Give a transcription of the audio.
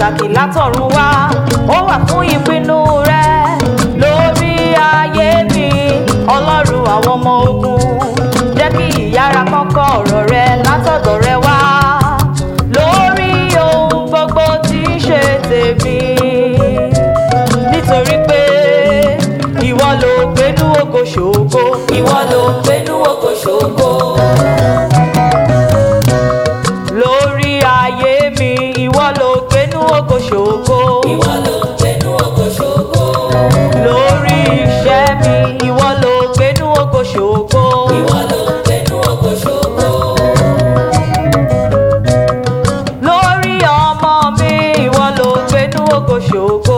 pàtàkì látọ̀run wá ó wà fún ìpinnu rẹ lórí ayé mi ọlọ́run àwọn ọmọ ogun jẹ́ kí ìyára kọ́kọ́ ọ̀rọ̀ rẹ látọ̀dọ̀ rẹ wá lórí ohun gbogbo tí ń ṣe tèmi nítorí pé ìwọ ló gbénú ògo ṣògo ìwọ ló ń gbénú ògo ṣògo lórí ayé mi ìwọ ló gbénú ògo ṣògo ìwọ ló ń gbénú ògo ṣògo lórí iṣẹ́ mi ìwọ ló gbénú ògo ṣògo ìwọ ló ń gbénú ògo ṣògo lórí ọmọ mi ìwọ ló gbénú ògo ṣògo